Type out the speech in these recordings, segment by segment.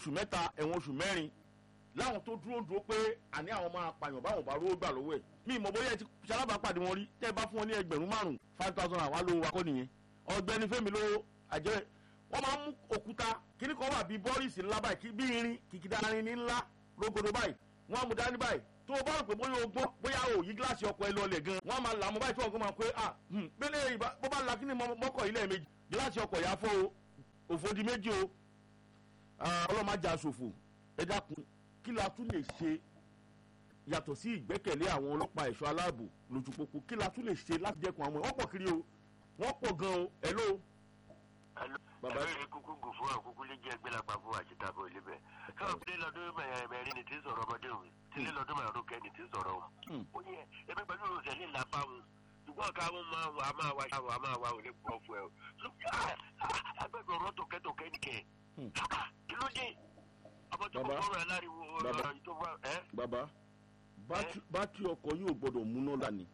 oṣù mẹ́ta ẹ̀wọ̀n oṣù mẹ́rin láwọn tó dúró dúró pé àní àwọn máa pààyàn báwọn bá rówó gbà lọ́wọ́ ẹ̀ mí ìmọ̀ bóyá ẹ ti ṣalábàápàdé wọn rí tẹ́ ẹ bá fún wọn ní ẹgbẹ̀rún márùn-ún five thousand àwọn alówó wa kọ́ nìyẹn ọ̀gbẹ́ni fẹ́mi ló àjẹ́ wọ́n máa ń mú òkúta kíní kan wà bíi bọ́ọ̀lìsì ńlá báyìí kí bí irin kìkìdá irin ní ńlá rógòdó báyìí wọ́n á mú dání báyìí tó o bá rò pé bóyá o gbọ́ bóyá o yí gíláàsì ọkọ̀ ẹ lọlẹ̀ gan wọ́n á máa là mọ́ báyìí tí wọ́n kọ́ máa pé ah bẹ́lẹ̀ ìbá bó bá la kíní mọ́kọ̀ yìí lẹ́ẹ̀mejì gíláàsì ọkọ̀ yà fọ́ o òfò di méjì o ọlọ́mọ ajá ṣòfò ẹ dákun kí la tún lè ṣe yàtọ̀ sí ìgbẹ́kẹ̀lé àwọn ọlọ́pàá ẹ̀ṣọ́ aláàbò lójú pópó kí la tún lè ṣe láti dẹ́kun àwọn wọ́n pọ̀ kiri o wọ́n pọ̀ gan o hello. bàbá ẹ̀rọ kúkú gùn fún àkúkú lè jẹ́ ẹgbẹ́lápá fún àṣetàbọ̀ ilé bẹ́ẹ̀. káwọn tílé lọ́dún mẹ́rin ni tí ń sọ̀rọ̀ ọmọdé òun tílé lọ́dún mẹ́rin kẹ́ni tí ń sọ̀rọ̀ òun. ó yẹ ẹbí pẹ̀lú òṣèlú ìlà báwọn ṣùgbọ́n káwọn máa wà máa wà ṣáwọ̀ a máa wà ò lè pọ̀ fún ẹ o. agbẹ́gbẹ̀ ọ̀rọ̀ tòkẹ́tòkẹ́ nìkẹ́ kí ló dé ọmọ tó kọ́ fọ́ọ̀rọ̀ aláriwo ọ̀rọ̀ tó fọ́ ẹ́. bàbá bátìrì ọkọ̀ yóò gbọ́dọ̀ múná lánìí.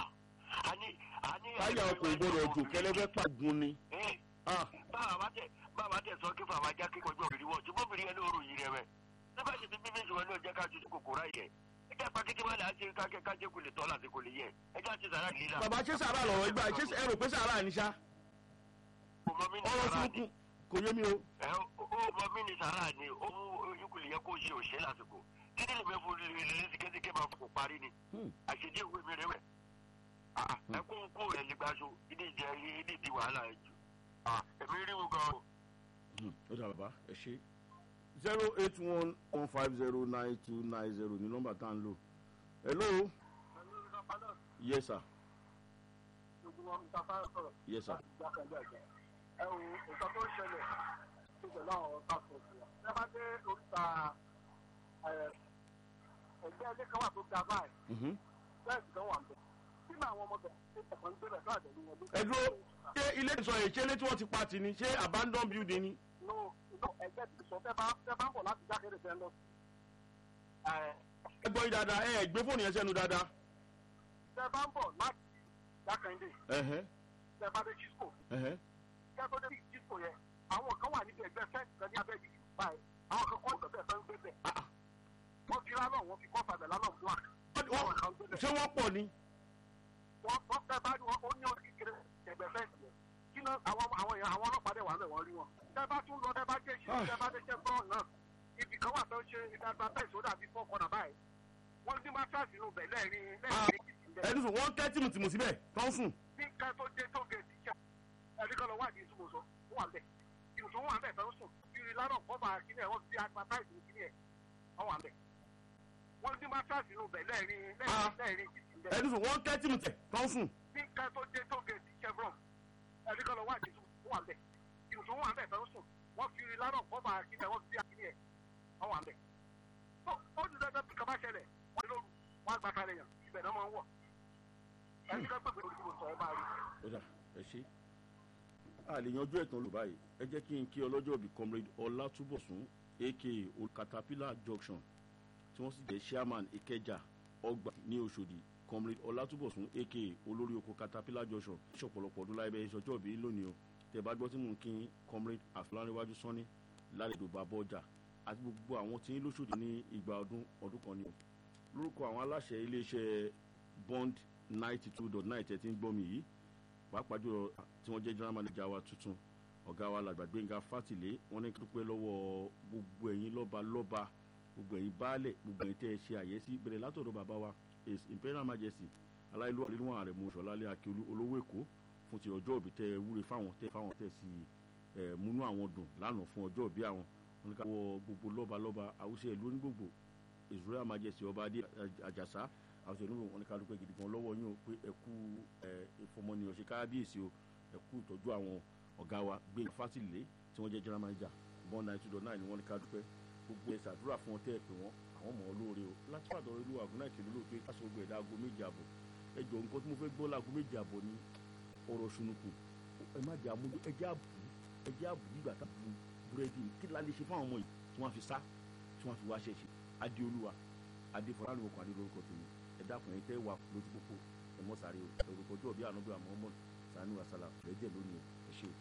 táyà ọkọ̀ gbọ́dọ̀ jò kẹlẹ́fẹ́ pàgùn ni. báwa tẹ báwa tẹ sọ kí fàwọn ajá kíkọ ọjọ́ òbí wọ́n ṣùgbọ́n obìnrin yẹn ló rò yìí rẹ mẹ́. nígbà tí bíbí mi sọ̀rọ̀ ní ọjọ́ ká ju kòkòrò ayẹ. ẹ jẹ́ pàkìtì máa láti kájẹ́ kájẹ́ kò lè tọ́ láti kò lè yẹ. ẹ jẹ́ àti sàrà nílá. bàbá ṣé sàrà lọ̀rọ̀ ìgbà ṣé ẹ rò pé sàrà ni ṣá. ọ̀rọ̀ tuntun kò yé mi o. ẹ ó mọ mí ní sàrà ni ó mú ikùn yẹ kó ṣe òṣè lásìkò títí lè fẹ́ fún ilé sikẹ́sikẹ́ máa fò parí ni àṣejì ìwé mi rẹ wẹ̀ ẹ kó ń kó rẹ̀ nígbàṣọ ìdí ìjẹ ìdí ìdí wàhálà ẹ jù ẹ̀mí rí wọn gan. ó dà bàbá ẹ ṣe zero eight one one five zero nine two nine zero ní nọ́mbà tá à ń lò hello yes sir yes sir. ẹ wo nǹkan tó ń ṣẹlẹ̀ tó pẹ̀lú àwọn pásítọ̀tì wa ẹ bá dé oríta ẹgbẹ́ ilé kan wà tó ga báyìí bẹ́ẹ̀ sì kan wà ń bẹ̀ kí ni àwọn ọmọ bẹ̀ ṣe ẹ̀kọ́ ń gbébẹ̀ náà dẹ̀lú wọn. ẹ dúró ṣé ilé ìsọ yìí ṣé ilé tí wọ́n ti pa tì ní ṣé abandon building ni. no no ẹgbẹ́ ti sọ fẹ́ bá fẹ́ bá ń bọ̀ láti jákèrè fẹ́ lọ. ẹ gbọ́ yín dáadáa ẹ gbé fóònù yẹn sẹ́nu dáadáa. fẹ́ bá ń bọ̀ láti jákèjì fẹ́ bá dé cisco kẹ́ tó dé cisco yẹn àwọn kan wà níbi ẹgbẹ́ fẹ́ǹsì kan ní abẹ́ yìí báyìí àwọn kan kọ́ ìgbẹ́ fẹ́ ń gbé bẹ̀. wọ́n fi lálọ́ wọ́n fi kọ́ fàbẹ̀ lálọ́ black. ṣé wọ́n pọ̀ ni. wọ́n wọ́n fẹ́ bá wọn ó ní orí kékeré ẹgbẹ́ fẹ́ǹsì yẹn kí ló àwọn àwọn èèyàn àwọn ọlọ́pàá dẹ̀ wà lẹ̀ wọ́n rí wọn. tẹ́ bá tún lọ tẹ́ bá dé ṣe tẹ́ bá dé ṣe bọ́ọ̀ náà ibì kan wà tó ń ṣe ìdàgbà bẹ́ẹ̀ sódà bí fọ́ kọ́nà báyìí wọ́n ní másáàsì inú bẹ̀ lẹ́ẹ̀rin lẹ́ẹ̀rin ẹni sùn wọ́n kẹ́ tìmùtìmù síbẹ̀ tó ń sùn. ní ká tó dé tó gẹ̀ẹ́sì ṣá ẹni kan lọ wá àdìsí mo sọ ó wà bẹ́ẹ̀ ìwòsàn wà bẹ́ẹ̀ tó ń sùn kiri lánàá kọ́ bá kíní ẹ̀ wọ́n fi advertise ní kíní ẹ̀ wọ́n wà bẹ́ẹ̀ wọ́n ní másáàsì inú bẹ̀ lẹ́ẹ̀rin lẹ́ẹ̀rin ẹni sùn wọ́n kẹ́ tìmùtìmù tó ń sùn. ní ká tó dé tó gẹ̀ẹ́sì chevron ẹni kan lọ wá àdìsí ó wà bẹ́ẹ̀ ìwòsàn wà bẹ́ẹ̀ tó ń sùn wọ́n fi lánàá kọ́ bá kíní ẹ̀ wọ́n fi kíní ẹ̀ wọ́n wà bẹ́ẹ̀ ó ní dandan bí kaba ṣẹlẹ̀ wọ́n lóru wọ́n àgbà kalẹ̀ yàn ibẹ̀ náà máa ń wọ̀ ẹni ká pèpè orí ìwòsàn ẹ máa rí. ó dà ẹ ṣe a lè yanjú ẹ̀tàn lò báyìí ẹ jẹ́ kí n kí ọlọ́jọ́ bíi comrade ọlátúbọ̀sún aka caterpillar junction tí wọ́n sì jẹ́ chairman ìkẹjà ọgbà ní oṣòdì comrade ọlátúbọ̀sún aka olórí oko caterpillar junction ṣọ̀pọ̀lọpọ̀ ọdún láyé bẹ́ẹ̀ ṣọjọ́ bíi lónìí o tẹ̀ bá gbọ́ tí mò ń kí comrade àfúláníwájú sọ́ni lálejò bàbá ọjà àti gbogbo àwọn tí ń lóṣòdì ní ìgbà ọdún ọdún kan ni o lórúkọ àwọn aláṣẹ iléeṣẹ́ bond ninety two dot nine tẹ̀ tí ń gbọ́ mi yìí pàápàá jùlọ tí wọ́n jẹ́ general manager wa tuntun ọ̀gá wa làgbà gbẹ̀ngà fátìlé wọ́n ní kí dúpẹ́ lọ́wọ́ gbogbo ẹ̀yin lọ́ba lọ́ba gbogbo ẹ̀yin baálẹ̀ gbogbo ẹ̀yin tẹ́ ẹ ṣe àyẹ́sí bẹ̀rẹ̀ látọ̀dọ̀ bàbá wa his imperial majesty aláìlú àríwọ̀n ààrẹ mu ṣọlálẹ́ akíolú olówó èkó fún ti ọjọ́ òbí tẹ́ ẹ wúre fáwọn tẹ́ fáwọn tẹ́ sí ẹ múnú àwọn dùn lánàá fún ọjọ́ òbí àwọn wọn ní ká wọ gbogbo lọ́ba lọ́ba àwùjọ ìlú onígbògbò his royal majesty ọba adé àjàsá àwùjọ ìlú wọn ní ká dúpẹ́ gidi gan lọ́wọ́ yín o pé ẹ kú ẹ ìfọmọnìyàn ṣe káábíyèsí o ẹ kú ìtọ́jú àwọn ọ̀gá wa gbé fásitì tí wọ́n jẹ́ general manager bọ́n nine two dot nine ni wọ́n ní ká dúpẹ́ gbogbo ẹ̀ ṣàdúrà fún wọn tẹ́ ẹ pé wọ́n àwọn mọ̀ ọ́ lóore o láti pàdé ìlú àgùnà ìkìlú lóòótọ́ káṣọ gbogbo ẹ̀dá aago méje àbọ̀ ẹ jọ nǹkan tí mo fẹ́ gbọ́ láago méje àbọ̀ ni ọ̀rọ̀ ṣùnùkù ẹ má jẹ́ àmójú ẹ jẹ́ àbù ẹ jẹ́ àbù nígbà tá a bu búrẹ́dì kí la lè ṣe fún àwọn ọmọ yìí tí wọ́n fi sá tí wọ́n fi wá ṣẹ̀ṣẹ̀ adéolúwa adéfọlá lórúkọ adé lórúkọ tèmi ẹ dákun ẹ tẹ́ wà lójú pópó ẹ mọ́ sáré o lórúkọ ọjọ́ bí ànábì àmọ́ ọmọ sànú àsálà rẹ̀ jẹ́ lónìí ẹ ṣe o.